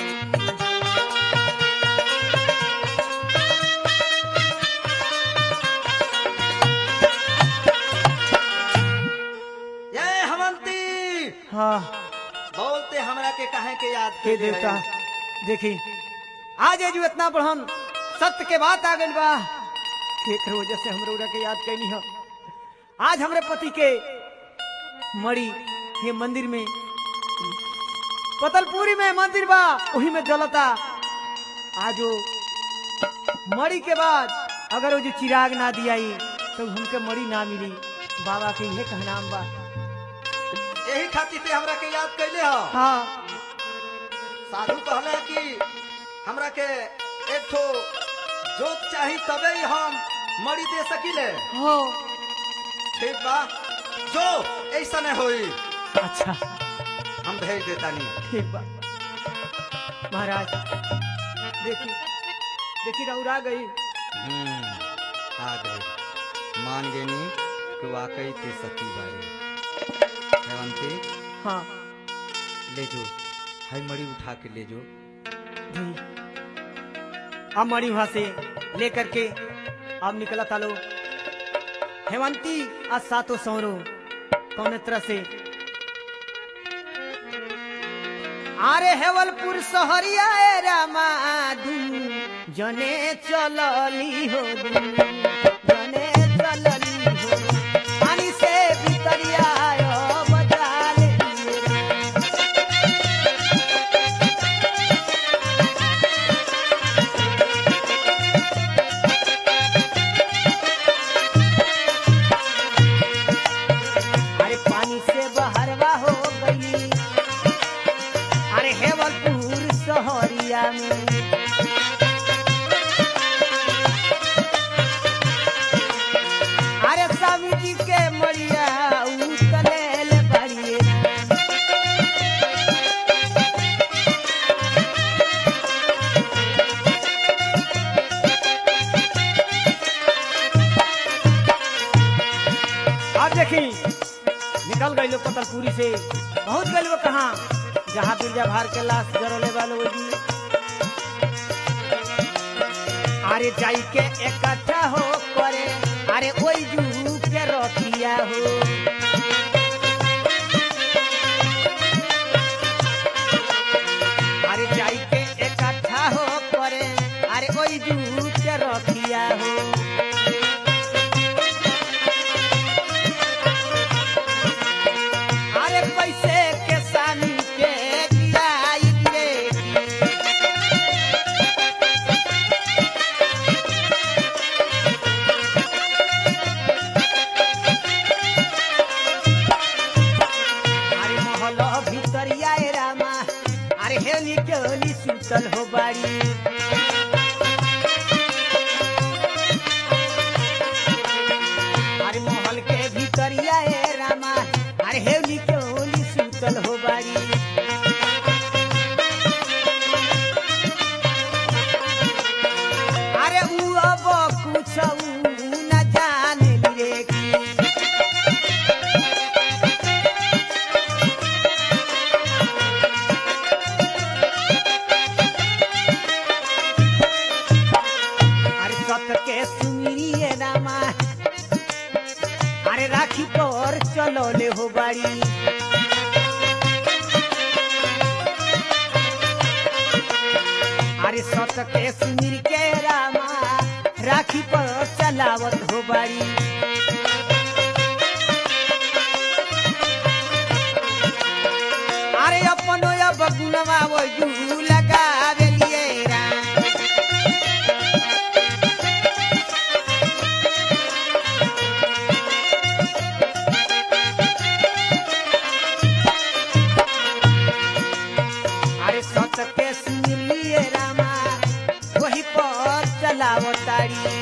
ये हमंती हाँ बोलते हमरा के कहे के याद हे कैले देवता है। देखी आज जो इतना बढ़न सत्य के बात आ गई बा केकर वजह से हमरे उड़ा के याद कैनी हो आज हमरे पति के मड़ी ये मंदिर में पतलपुरी में मंदिर बा वही में जलता आज वो मड़ी के बाद अगर वो जो चिराग ना दियाई तो हमके मड़ी ना मिली बाबा के यह कहनाम बा यही खातिर ते हमरा के याद कैले हो हाँ साधु कहले कि हमरा के एक ठो जोत चाही तबे ही हम मरी दे सकिले हो ठीक बा जो ऐसा नहीं होई अच्छा हम भेज देतानी ठीक बा महाराज देखी देखी रउरा गई हम्म, आ गए मान गेनी कि वाकई ते सती बाई हेवंती हाँ ले जो हाई मड़ी उठा के ले जो जी अब मरी वहां से लेकर के अब निकला था लो हेमंती आज सातों सौरो कौन तरह से अरे हेवलपुर सहरिया ए रामा दुनु जने चलली हो दुनु जने चलली हो पानी से भितरिया आयो बजा ले अरे पानी से बहरवा हो गई अरे हेवलपुर सहरिया में अरे स्वामी जी के मरिया उतले बड़िए अब देखी निकल गई लोग पतलपुरी से बहुत गए लोग कहाँ जहाँ बिरजा भार के लाश जरले वाले वो जी अरे जाई के इकट्ठा हो करे अरे ओई जू के रखिया हो अरे जाई के इकट्ठा हो करे अरे ओई जू के रखिया हो अरे पैसे के सामी के गिराई रे अरे महल भितरिया ए रामा अरे हेली के होली सुतल हो बाड़ी अरे महल के भितरिया ए रामा अरे हेली के होली सुतल हो बाड़ी अरे उ अब कुछ न जाने रे की अरे सत के सुमिरिए रामा अरे राखी पर चलो ले हो बाड़ी अरे सत के सुमिर के रामा राखी पर चलावत हो बाड़ी अरे अपनो अब गुनवा वो जू लगावे लिए राम अरे सत के सुनिए रामा वही पर चलाओ तारी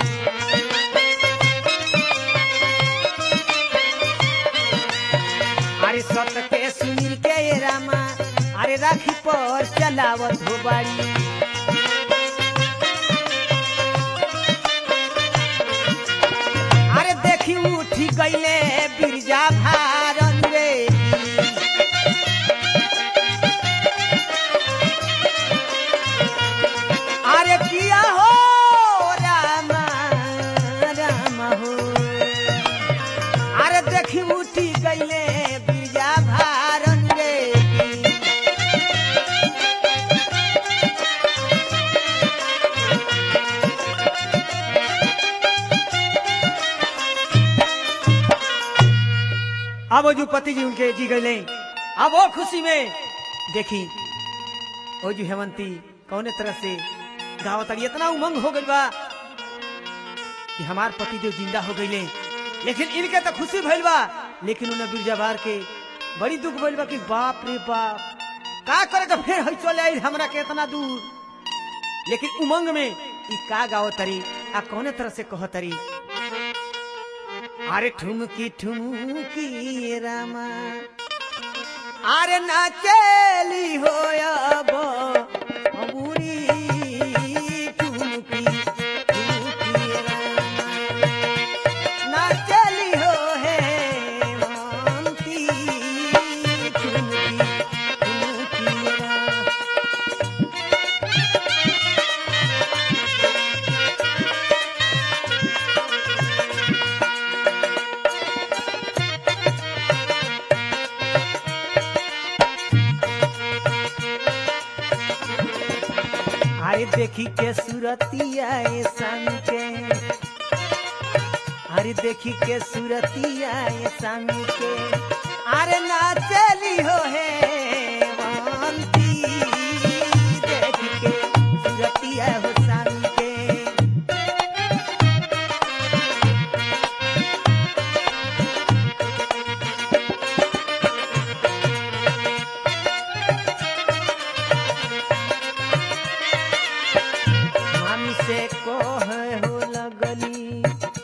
अरे सत के सुनील के ये रामा अरे राखी पर चलावत हो बाड़ी अरे देखी उठी गईले बिर बीजा भारन रे अरे किया हो रामा रामा हो अरे देखी उठी गईले बीजा भारन रे अब वो जो पति जी उनके जी गए अब वो खुशी में देखी वो जो हेमंती कौने तरह से गाँव तड़ी इतना उमंग हो गई बा कि हमार पति देव जिंदा हो गईले लेकिन इनके तो खुशी भइल बा लेकिन उन्हें बिरजाबार के बड़ी दुख भइल बा कि बाप रे बाप का करे तो फिर हई चले आई हमरा के इतना दूर लेकिन उमंग में ई का गाओ तरी आ कौने तरह से कह तरी अरे ठुमकी ठुमकी रामा अरे नाचेली हो अब अबूरी ठुमकी ठुमकी रामा नाचेली हो हे मानती ठुमकी ठुमकी रामा अरे देखी के सूरतिया ए संग के अरे देखी के सूरतिया ए संग के अरे नाचली हो हे वांती देख के सूरतिया हो संग के मामी से कहे हो लगली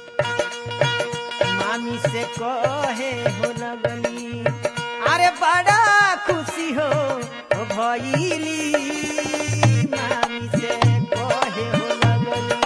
मामी से कहे हो लगली अरे बड़ा खुशी हो हो भइली मामी से कहे हो लगली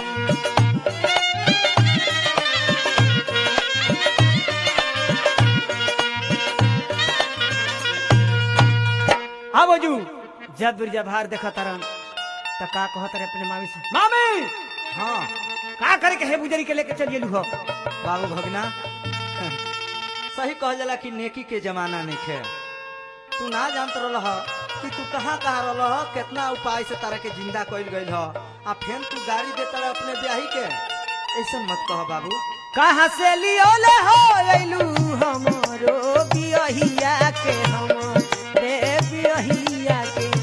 अब जू जब बिरजा भार देखा तरन तो का कहत रहे अपने मामी से मामी हाँ का करे के हे बुजरी के लेके चलिए लू हो बाबू भगना सही कहल जाला कि नेकी के जमाना नहीं खे तू ना जानत रह कि तू कहाँ कहाँ रह कितना उपाय से तारा के जिंदा कइल गइल ह आ फेन तू गाड़ी देता रह अपने ब्याही के ऐसा मत कह बाबू कहाँ से लियोले हो अइलू हमरो बियहिया के हम रे बियहिया के